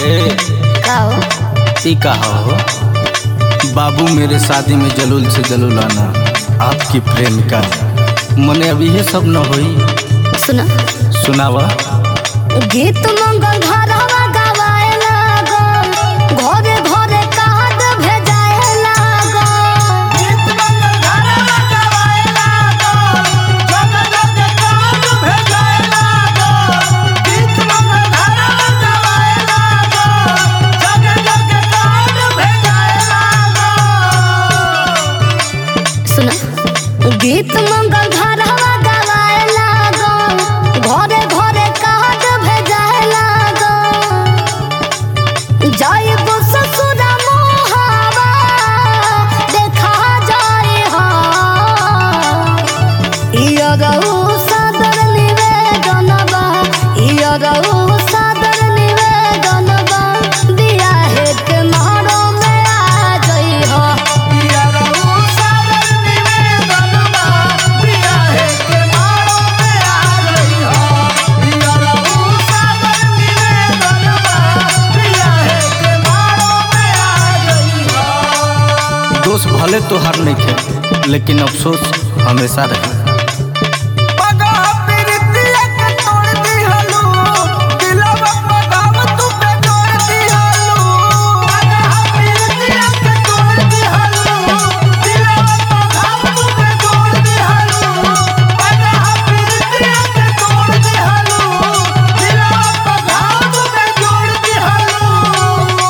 ए का हो ई कहा हो बाबू मेरे शादी में जलूल से जलूल आना आपकी प्रेमिका मने अभी ये सब न होई सुना सुनावा गीत मंगल घरवा गवाए लागो घरे घरे काद भेजाए लागो गीत मंगल घरवा गवाए लागो जग जग काद भेजाए लागो गीत मंगल घरवा गवाए लागो जग जग काद भेजाए लागो सुना गीत मंगल घरवा गवाए लागो घरे घरे काद भेजाए लागो जाइब ससुरा मोहावा देखा जाए हा इयो रहू सादर निवेदनबा इयो रहू सादर निवेदनबा दिया है के मारो में आ जई हा इयो रहू सादर निवेदनबा दिया है के मारो में आ जई हा इयो रहू सादर निवेदनबा दिया है के मारो में आ जई हा दोस्त भले तोहार नहीं थे लेकिन अफसोस हमेशा रहे पगा प्रीतिया के तोड़ दिहलू दिलवा पगाव तू पे जोड़ दिहलू पगा प्रीतिया के तोड़ दिहलू दिलवा पगाव तू पे जोड़ दिहलू पगा प्रीतिया के तोड़ दिहलू दिलवा पगाव तू पे जोड़ दिहलू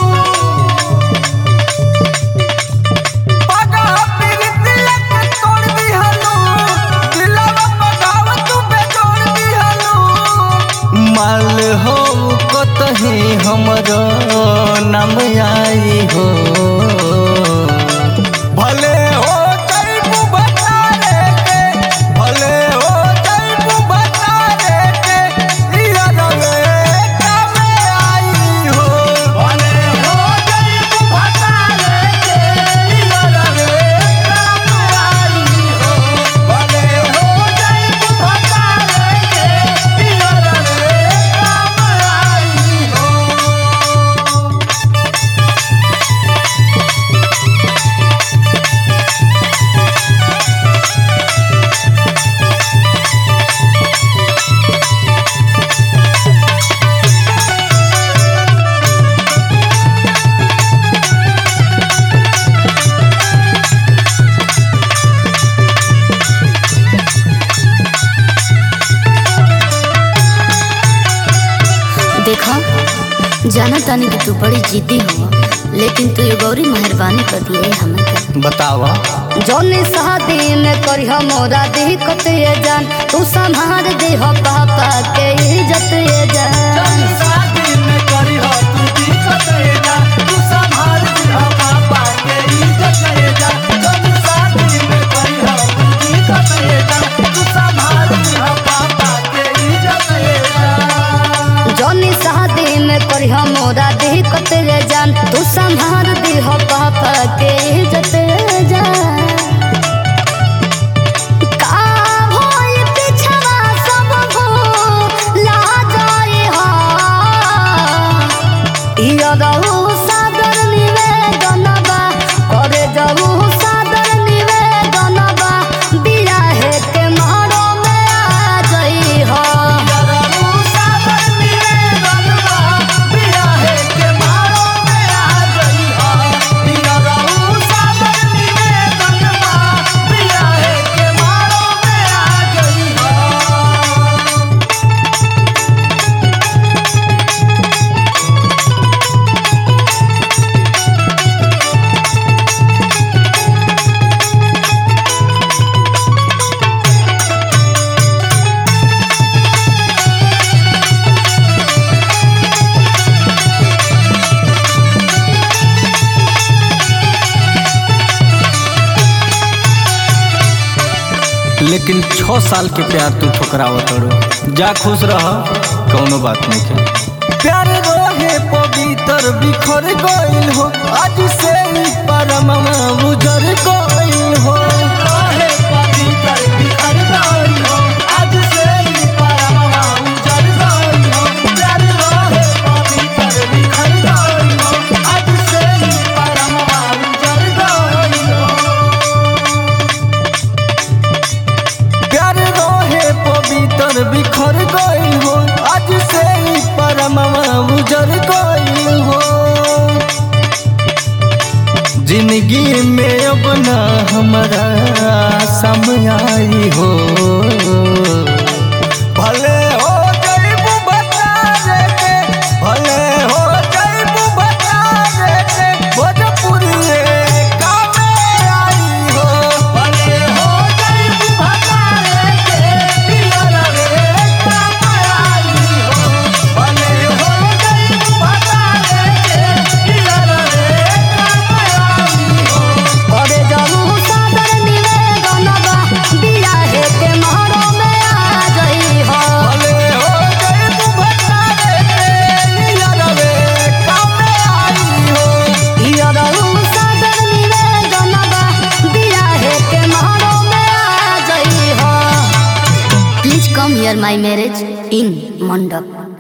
पगा प्रीतिया के तोड़ दिहलू दिलवा पगाव तू पे जोड़ दिहलू माल हो कतही हमरो नाम आई हो भले हो जैबू बतारे के भले हो जैबू बतारे के इया रवे काम आई हो भले हो जैबू बतारे के इया रवे काम आई हो भले हो जैबू बतारे के इया रवे काम आई हो देखा जाना तानी कि तू बड़ी जिद्दी हो लेकिन तू ये गौरी मेहरबानी कर दिए हमें कर बतावा जौनी शादी में करी मोरा दिक्कत ये जान तू संभाल दे हो पापा के इज्जत ये जान शादी में करी हो तू दिक्कत ये जा तू संभाल दिहा पापा के इज्जत ये जा जब शादी में करी हो तू दिक्कत ये जा तू संभाल दिहा पापा के इज्जत ये जा जौनी शादी में करी मोरा दिक्कत ये जान तू संभाल दे हो पापा के इज्जत ये जान का भइल पिछवा सब भूला जाए हा। इयो रहू सादर निवेदनबा, करे जाऊ सादर निवेदनबा, बियाहे के मारो में आ जई हा। यारू सागर निवेदनवा बियाहे के मारो में आ गई हो यारू सागर निवेदनवा बियाहे के मारो में आ गई हो लेकिन छः साल के प्यार तू ठुकरावत तड़ो जा खुश रह कौनो बात नहीं के प्यार रोहे पवित्र बिखर गइल हो आज से ही परमवा उजर गइल हो रोहे पवित्र बिखर गइल हो आज से ही परमवा उजर गइल हो प्यार रोहे पवित्र बिखर जिंदगी में अब ना हमारा समय आई हो भले हो जइबू बता रे के भले हो जइबू बता रे के भोजपुरी काम आई हो भले हो जइबू भतारे के पियर रे काम आई हो भले हो जइबू भतारे के पियर रे काम आई हो अरे जरू सादर निवेदन बा दिया है के महरो में आ जई हो भले हो जइबू बता रे के यारवे काम आई हो यरू सादर निवेदन बा दिया है के महरो में आ जई हो please come here my marriage in mandap